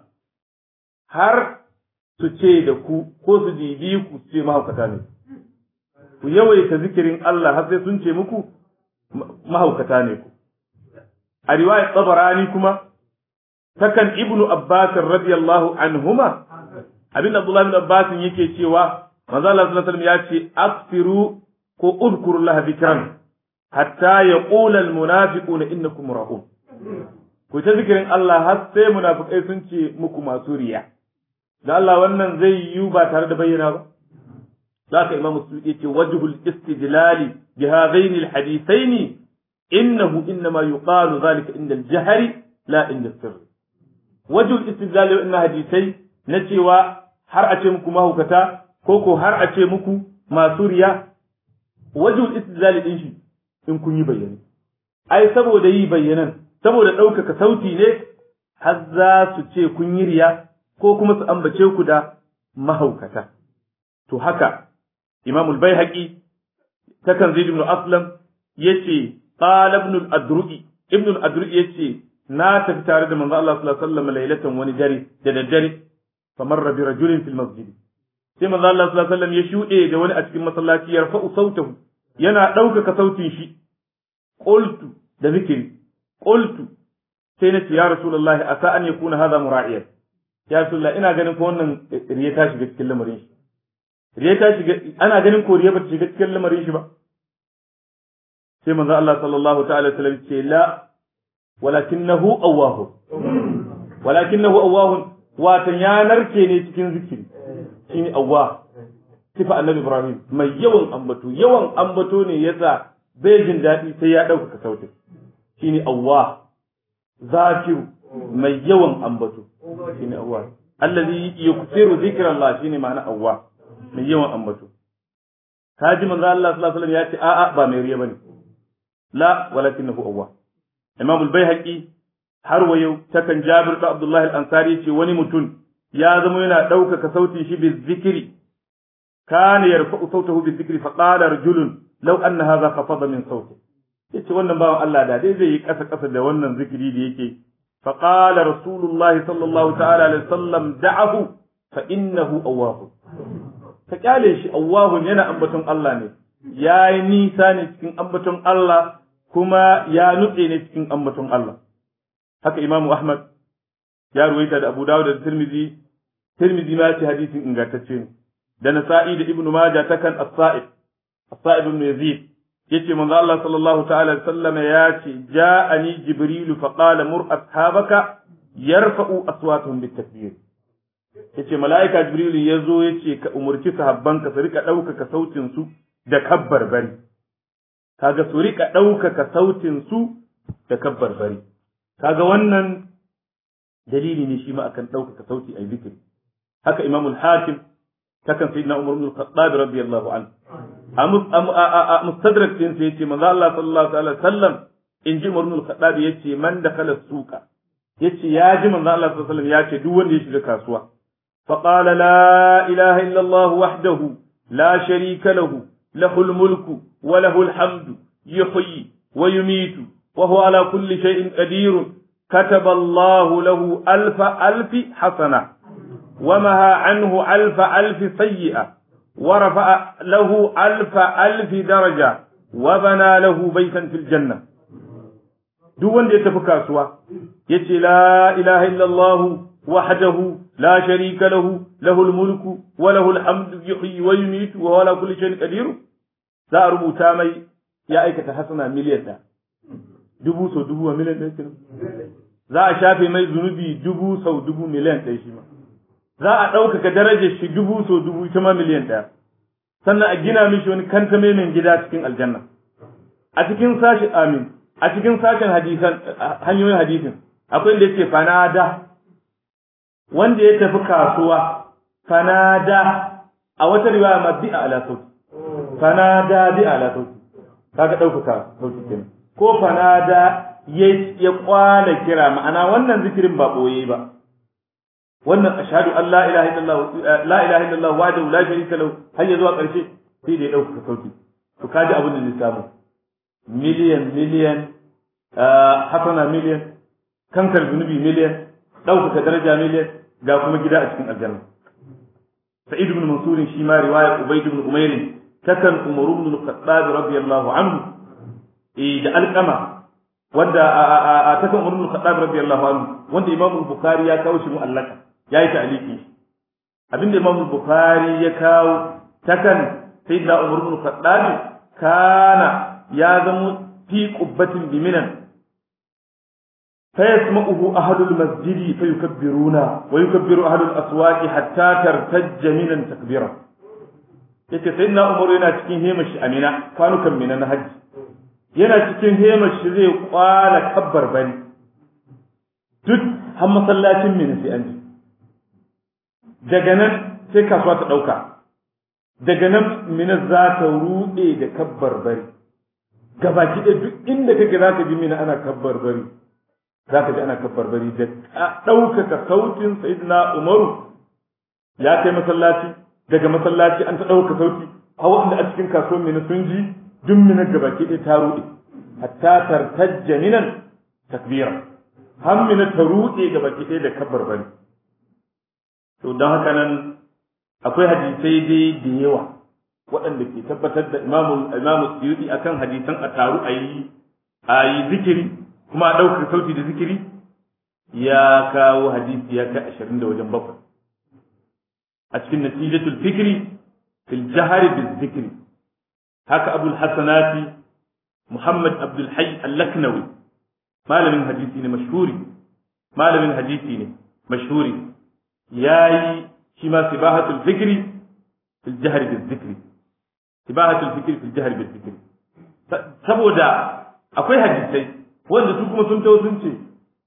har su ce da ku ko su dibi ku ce mahaukata ne ku yawaita zikirin Allah har sai sun ce muku mahaukata ne ku a riwayat tabarani kuma takan ibnu abbas radiyallahu anhuma abin abdullah bin abbas yake cewa manzo Allah sallallahu alaihi wasallam ya ce aksiru ko udkuru laha dhikran hatta yaqula al munafiquna innakum ra'un ku ta zikirin Allah har sai munafikai sun ce muku masu riya da Allah wannan zai yi ba tare da bayyana ba ذاك إمام السيوطي وجه الاستدلال بهذين الحديثين إنه إنما يقال ذلك عند الجهر لا عند السر وجه الاستدلال إن حديثي نتيوا har a ce muku mahaukata ko ko har a ce muku masu riya wajul istidlal din shi in kun yi bayyane ai saboda yi bayyanan saboda ɗaukaka sauti ne har za su ce kun yi riya ko kuma su ambace ku da mahaukata to haka Imam al-Baihaqi takan Zaid ibn Aslam yace qala ibn al-Adru'i ibn al-Adru'i yace na tafi tare da manzo Allah sallallahu alaihi wasallam lailatan wani dare da daddare famarra bi rajulin fil masjid sai manzo Allah sallallahu alaihi wasallam ya shude da wani a cikin masallaci ya rafa'u sautahu yana ɗaukaka sautin shi qultu da zikiri qultu sai na ce ya rasulullahi asa an yakuna hadha mura'iyan ya rasulullah ina ganin ko wannan riya ta shiga cikin lamarin shi riya ta shiga ana ganin ko riya ba ta shiga cikin lamarin shi ba sai manzo Allah sallallahu ta'ala sallam ce la walakinahu awwahu walakinahu awwahu watan ya narke ne cikin zikiri shine awwa sifa annabi Ibrahim mai yawan ambato yawan ambato ne yasa bai jin daɗi sai ya ɗaukaka sautin shine awwa zakiru mai yawan ambato shine awwa allazi yuksiru zikrallah shine ma'ana awwa mai yawan ambato kaji manzo Allah sallallahu alaihi wasallam ya ce a'a ba mai riya bane la walakinahu awwa imam al-baihaqi har wa yau takan jabir da abdullah al-ansari ce wani mutum ya zama yana ɗaukaka sautin shi bi zikiri kana yarfa'u sautahu bi zikri fa qala rajulun law anna hadha khafada min sauti yace wannan bawan Allah da dai zai yi kasa kasa da wannan zikiri da yake fa qala rasulullah sallallahu ta'ala alaihi wasallam da'ahu fa innahu awwahu ka kyale shi awwahun yana ambaton Allah ne yayi nisa ne cikin ambaton Allah kuma ya nutse ne cikin ambaton Allah haka Imam Ahmad ya ruwaita da Abu Dawud da Tirmidhi Tirmidhi ma ce hadisin ingantacce ne da Nasa'i da Ibn Majah takan As-Sa'ib As-Sa'ib ibn Yazid yace manzo Allah sallallahu ta'ala alaihi wasallam ya ce ja'ani Jibril fa qala mur ashabaka yarfa'u aswatuhum bit-takbir yace mala'ika Jibril ya zo yace ka umurci sahabbanka su rika ɗaukaka sautin su da kabbar bari kaga su rika ɗaukaka sautin su da kabbar bari kaga wannan dalili ne shi ma akan ɗaukaka sauti a zikiri haka imamul hakim takan sayyidina umar ibn al-khattab radiyallahu anhu a mustadrak din sai yace manzo Allah sallallahu alaihi wasallam in ji umar ibn al-khattab yace man dakhala suqa yace ya ji manzo Allah sallallahu alaihi wasallam yace duk wanda ya shiga kasuwa fa qala la ilaha illa Allah wahdahu la sharika lahu له الملك وله الحمد يحيي ويميت وهو على كل شيء قدير كتب الله له ألف ألف حسنة ومها عنه ألف ألف سيئة ورفع له ألف ألف درجة وبنى له بيتا في الجنة duk wanda ya tafi kasuwa ya ce la ilaha illallah wahdahu la sharika lahu lahul mulku wa lahul hamdu yuhyi wa yumitu wa ala kulli shay'in qadir za a rubuta mai ya aikata hasana miliyan da dubu sau dubu wa miliyan ɗaya kenan za a shafe mai zunubi dubu sau dubu miliyan ɗaya shi ma za a ɗaukaka darajar shi dubu sau dubu ita ma miliyan ɗaya sannan a gina mishi wani kantame mai gida cikin aljanna a cikin sashi amin a cikin sashen hadisan hanyoyin hadisin akwai inda yake fanada wanda ya tafi kasuwa fanada a wata riwaya ma bi ala sauti fanada bi ala sauti kaga ɗaukaka sauti kenan ko fanada ya ya kwana kira ma'ana wannan zikirin ba boye ba wannan ashhadu an la ilaha illallah la ilaha illallah wahdahu la sharika lahu har ya zuwa ƙarshe sai da ya ɗaukaka sauti to kaji abin da zai samu miliyan miliyan hasana miliyan kankar zunubi miliyan ɗaukaka daraja miliyan ga kuma gida a cikin aljanna sa'id ibn mansur shi ma riwaya ubayd ibn umayr takan umar ibn al-khattab radiyallahu anhu eh da alqama wanda a takan umar ibn al-khattab radiyallahu anhu wanda imam bukhari ya kawo shi mu'allaka yayi ta'liqi abinda imam bukhari ya kawo takan sayyidina umar ibn al-khattab kana ya zama fi qubbatin biminan فيسمعه أهل المسجد فيكبرون ويكبر أهل الأسواق حتى ترتج منا تكبيرا yake sai na umaru yana cikin hemashi amina kwanukan mina na hajji yana cikin hemashi zai kwala kabbar bari duk har masallacin mina sai an ji daga nan sai kasuwa ta ɗauka daga nan mina za ta ruɗe da kabbar bari gabaki ɗaya duk inda kake za ka ji mina ana kabbar bari za ka ji ana kabbar bari da ɗaukaka sautin sayyidina umaru ya kai masallaci daga masallaci an ta ɗauka sauti a wanda a cikin kasuwar mina sun ji duk mina gabaki ɗaya ta ruɗe hatta tartajja minan takbira har mina ta ruɗe gabaki ɗaya da kabbar bari to don haka nan akwai hadisai dai da yawa waɗanda ke tabbatar da imamu imamu suyuti akan hadisan a taru a yi a yi zikiri kuma a ɗaukar sauti da zikiri ya kawo hadisi ya kai ashirin da wajen bakwai a cikin natijatul fikri fil jahari bil zikri haka abul hasanati muhammad abdul hayy al-laknawi malamin hadisi ne mashhuri malamin hadisi ne mashhuri yayi shi ma sibahatul fikri fil jahri bil zikri sibahatul fikri fil jahri bil zikri saboda akwai hadisai wanda su kuma sun tawo sun ce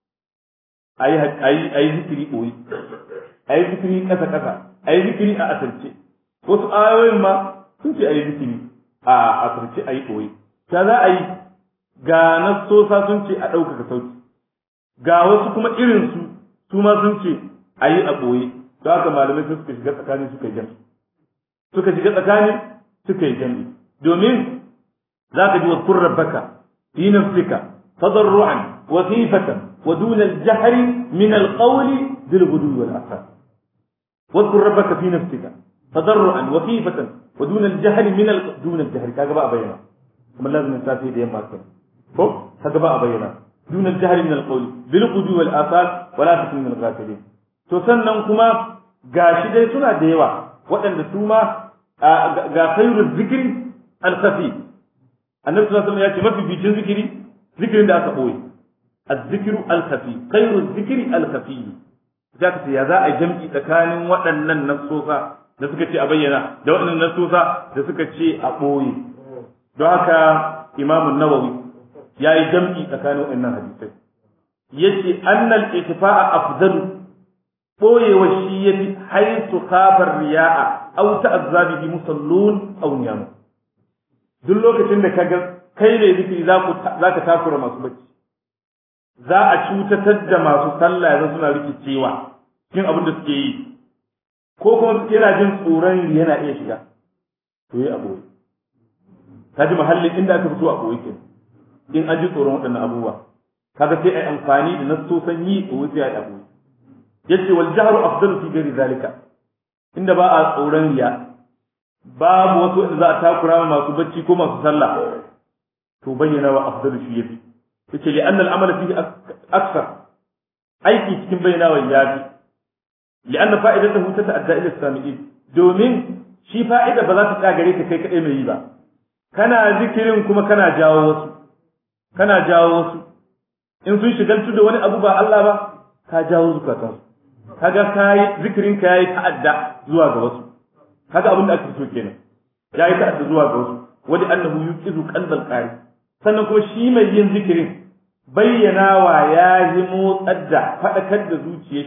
a yi zikiri ɓoyi a yi zikiri ƙasa ƙasa a yi zikiri a asirce wasu ayoyin ma sun ce a yi zikiri a asirce a yi ɓoyi ta za a yi ga nassosa sun ce a ɗaukaka sauti ga wasu kuma irinsu su ma sun ce a yi a ɓoye don haka malamai sun suka shiga tsakani suka yi jami suka shiga tsakani suka yi jami domin za ka ji wa kurrar baka fi nafsika تضرعا وخيفة ودون الجهر من القول بالغدو والآثار واذكر ربك في نفسك تضرعا وخيفة ودون الجهر من ال... دون الجهر كذا بقى بينا kuma lazim safi da yamma kai ko kaga ba a bayyana dun al-jahl min al-qawl bil qudi wal asal wala takun min al-ghafilin to sannan kuma gashi dai suna da yawa waɗanda su ma ga khairu zikri al-khafi annabi sallallahu alaihi wasallam ya ce mafi bicin zikiri zikirin da aka boye az-zikru al-khafi khairu zikri al-khafi za ka ce ya za a jam'i tsakanin waɗannan nasosa da suka ce a bayyana da waɗannan nasosa da suka ce a ɓoye don haka imamun nawawi ya yi jam'i tsakanin waɗannan hadisai ya ce annal itifa'a afdalu ɓoyewa shi ya fi haisu kafar riya'a au ta'azzabi bi musallun au niyamu duk lokacin da ka ga kai ne zikiri za ka takura masu bacci za a cutatar da masu sallah yanzu suna rikicewa cikin abin da suke yi ko kuma yana jin tsoron yana iya shiga to yi abu ka ji mahallin inda aka fito a koyi ke in an ji tsoron waɗannan abubuwa kaga sai ai amfani da nasosan yi a wuce ai abu yace wal jahru afdalu fi ghairi zalika inda ba a tsoron riya babu wasu inda za a takura masu bacci ko masu sallah to bayyana wa afdalu shi yafi yace li anna al-amala fihi akthar aiki cikin bayyana wa yafi li anna fa'idatuhu tata'adda ila sami'in domin shi fa'ida ba za ta tsaya gare ka kai kadai mai yi ba kana zikirin kuma kana jawo wasu kana jawo wasu in sun shigaltu da wani abu ba Allah ba ka jawo zukatan kaga kai zikirin ka yayi ta'adda zuwa ga wasu kaga abin da ake so kenan yayi ta'adda zuwa ga wasu wadi annahu yuqizu qalbal qari sannan kuma shi mai yin zikirin bayyana wa ya yi motsar da faɗakar da zuciyar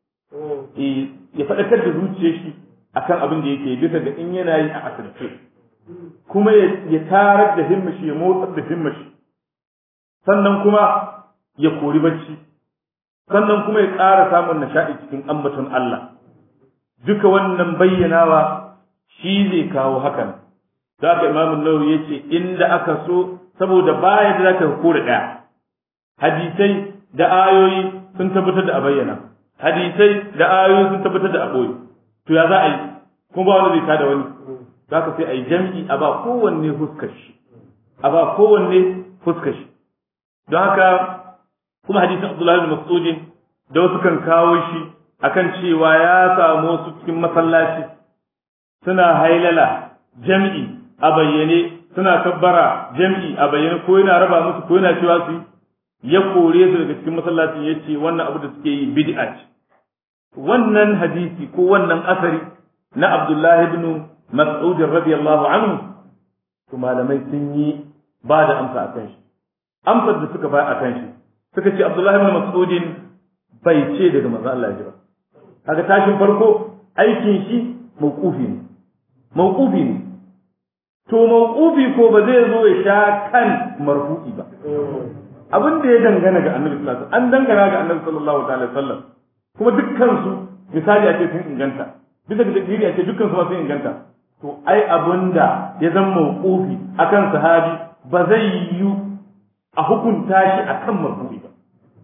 shi ya faɗakar da zuciyar shi akan abin da yake bisa ga in yana yi a asirce kuma ya tarar da himmashi ya motsar da himmashi sannan kuma ya kori bacci sannan kuma ya ƙara samun nishaɗi cikin ambaton Allah duka wannan bayyanawa shi zai kawo hakan da aka imamu nawawi ya ce inda aka so saboda baya da zaka kore ɗaya hadisai da ayoyi sun tabbatar da a bayyana hadisai da ayoyi sun tabbatar da a ɓoye to ya za a yi kuma ba wani zai tada wani za ka sai a yi jam'i a ba kowanne fuskar shi a ba kowanne fuskar shi don haka kuma hadisin Abdullahi bin Mas'udin da wasu kan kawo shi akan cewa ya samu su cikin masallaci suna hailala jam'i a bayyane suna kabbara jam'i a bayyane ko yana raba musu ko yana cewa su ya kore su daga cikin masallacin ya ce wannan abu da suke yi bid'a ce wannan hadisi ko wannan asari na Abdullahi ibn Mas'ud radiyallahu anhu to malamai sun yi ba da amsa akan shi amsar da suka ba akan shi suka ce Abdullahi ibn Mas'ud bai ce daga manzo Allah ya ba kaga tashin farko aikin shi mauqufi ne mauqufi ne to mauqufi ko ba zai zo ya sha kan marfu'i ba abin da ya dangana ga Annabi sallallahu alaihi wasallam an dangana ga Annabi sallallahu alaihi wasallam kuma dukkan su misali a ce sun inganta bisa ga dalili a ce dukkan su ma sun inganta to ai abinda ya zama mauqufi akan sahabi ba zai yi a hukunta shi akan marfu'i ba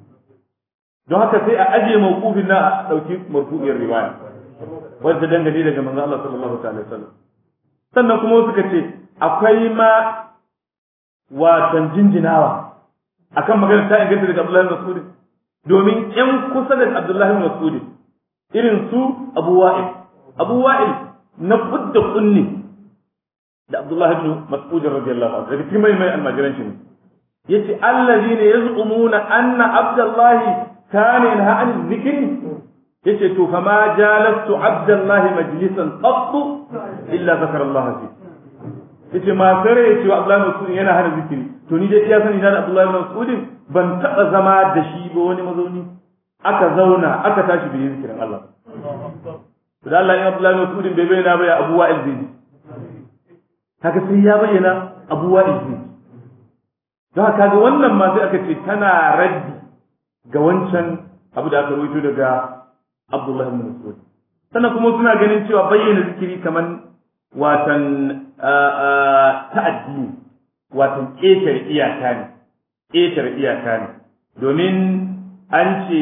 don haka sai a ajiye mawqufin na a dauki marfu'iyar riwaya wanda dangane daga manzo Allah sallallahu alaihi wasallam sannan kuma suka ce akwai ma watan jinjinawa akan magana ta inganta daga Abdullahi bin Mas'ud domin ƴan kusa da Abdullahi bin Mas'ud irin su Abu Wa'il Abu Wa'il na kudda kunni da Abdullahi bin Mas'ud radiyallahu anhu daga cikin mai mai almajiran shi ne yace allazina yaz'umuna anna Abdullahi kana yanha an zikri yace to fa ma jalastu Abdullahi majlisan qattu illa zakara Allah fi yace ma sare yace wa Abdullahi Mas'ud yana hana zikiri to ni dai iya sani na da Abdullahi Mas'ud ban taba zama da shi ba wani mazauni aka zauna aka tashi bai zikirin Allah to da Allah ya Abdullahi Mas'ud bai bayyana ba ya Abu Wa'il zai kaga sai ya bayyana Abu Wa'il zai don haka ga wannan ma sai aka ce tana raddi ga wancan abu da aka rubuto daga Abdullahi ibn Mas'ud sannan kuma suna ganin cewa bayyana zikiri kaman watan ta'addi watan ƙetare iyaka ne ƙetare iyaka ne domin an ce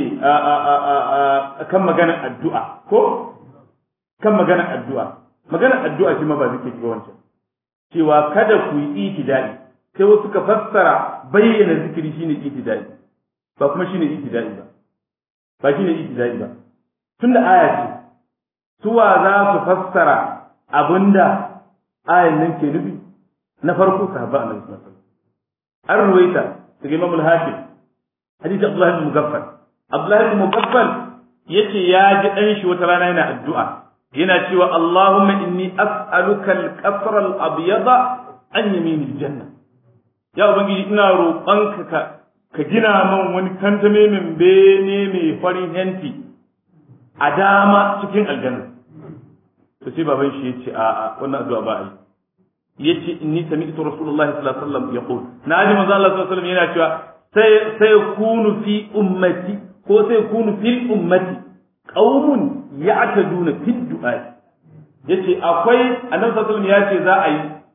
kan maganar addu'a ko kan maganar addu'a maganar addu'a shi ma ba zikiri ba wancan cewa kada ku yi itidai sai wasu ka fassara bayyana zikiri shine itidai ba kuma shine itidai ba ba shine itidai ba tunda aya ce suwa za su fassara abinda ayan nan ke nufi na farko sahaba annabi sallallahu alaihi wasallam an ruwaita daga imam al-hakim hadisi abdullah ibn mugaffal abdullah ibn mugaffal yace ya ji dan shi wata rana yana addu'a yana cewa allahumma inni as'aluka al-qasra al-abyada an yamin al-janna ya ubangiji ina roƙonka ka ka gina man wani kantame min bene mai farin henti a dama cikin aljanna to sai baban shi yace a a wannan addu'a ba ai yace inni sami'tu rasulullahi sallallahu alaihi wasallam yaqul naji manzo Allah sallallahu alaihi wasallam yana cewa sai sai kunu fi ummati ko sai kunu fil ummati qaumun ya'taduna fid du'a yace akwai annabi sallallahu alaihi wasallam yace za a yi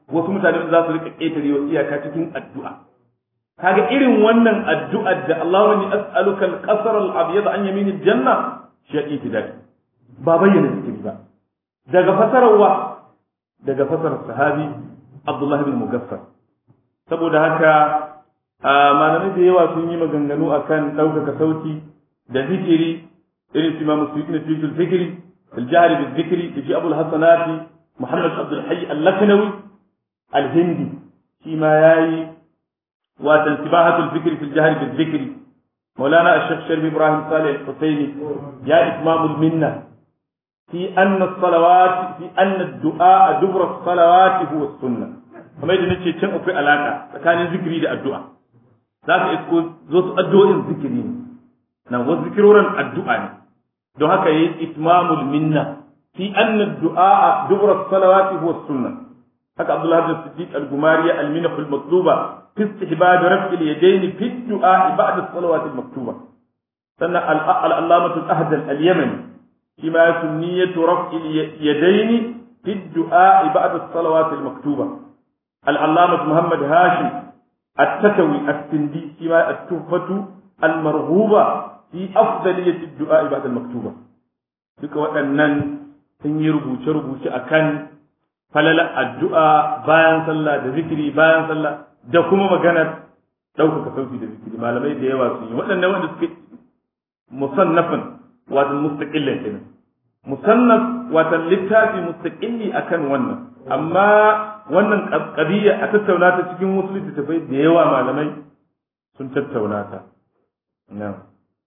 wasu mutane za su rika ƙetare wa iyaka cikin addu'a kaga irin wannan addu'ar da Allahumma inni as'aluka al-qasr al-abyad an yamin al-janna shi itidal ba bayyana zikiri ba daga fasararwa daga fasarar sahabi Abdullah bin Mugaffar saboda haka malamai da yawa sun yi maganganu akan ɗaukaka sauti da zikiri irin su Imam Suyuti na Suyutul Fikri al-Jahri bil Zikri da shi Abul Hasanati Muhammad Abdul Hayy al-Laknawi al-Hindi shi ma yayi watan sibahatul fikri fil jahri bil zikri مولانا الشيخ شريف ابراهيم صالح الحسيني يا اتمام المنه في ان الصلوات في ان الدعاء دبر الصلوات هو السنه kamar yadda nace can akwai alaka tsakanin zikiri da addu'a za ka isko zo su addu'o'in zikiri ne nan wasu zikirorin addu'a ne don haka yi itmamul minna fi anna du'a dubra salawati huwa sunna haka abdullah bin siddiq al-gumari al-minah al-matluba في استحباب رفع اليدين في الدعاء بعد الصلوات المكتوبة سنة العلامة الأهدل اليمني فيما سنية رفع اليدين في الدعاء بعد الصلوات المكتوبة العلامة محمد هاشم التتوي السندي فيما التحفة المرغوبة في أفضلية الدعاء بعد المكتوبة duka waɗannan sun yi rubuce-rubuce a kan falala addu'a bayan sallah da zikiri bayan sallah da kuma maganar ɗaukaka sauki da zikiri malamai da yawa sun yi waɗannan wanda suke musannafin wato mustaqillan kenan musannaf wato littafi mustaqilli akan wannan amma wannan qadiyya a tattauna ta cikin wasu littattafai da yawa malamai sun tattauna ta na'am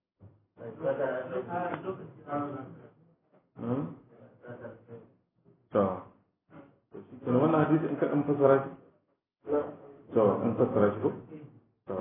to to wannan hadisi in ka dan fasara shi to in fassara shi ko to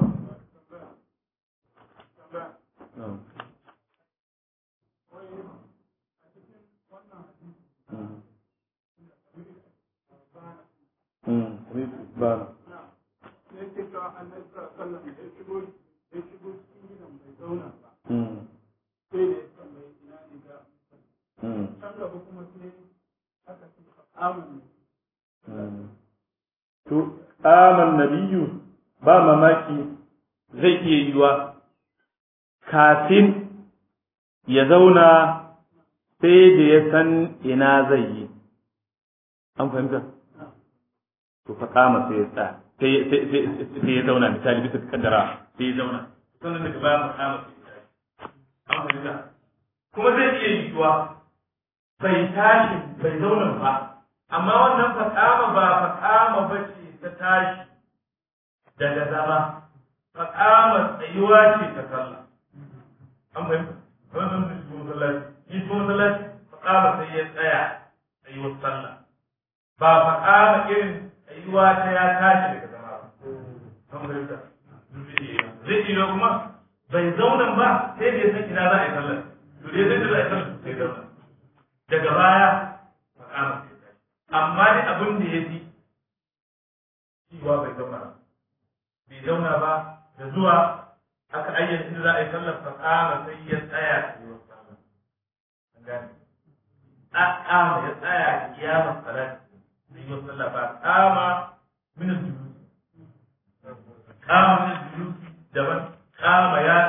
to aman nabiyu ba mamaki zai iya yiwa kafin ya zauna sai da ya san ina zai yi an fahimta to fa kama sai ya tsaya sai ya zauna misali bisa kaddara sai ya zauna sannan daga baya makama sai ya an fahimta kuma zai iya yiwa bai tashi bai zauna ba amma wannan fakama ba fakama ba ce ta tashi daga zama faƙamar tsayuwa ce ta sallah an fahimta wannan da shi masallaci shi shi masallaci faƙama sai ya tsaya tsayuwar sallah ba faƙama irin tsayuwa ta ya tashi daga zama ba an fahimta zai iya kuma bai zauna ba sai da ya san ina za a yi sallah to dai zai za a yi sallah sai zauna daga baya faƙama sai tashi amma dai abin da ya fi cewa bai zauna ba bai zauna ba da zuwa aka ayyana inda za a yi sallar fasama sai ya tsaya a yi wasu an gane ƙama ya tsaya a kiyamar salat sai yi wasu sallar ba ƙama min julusi ƙama min julusi daban ƙama ya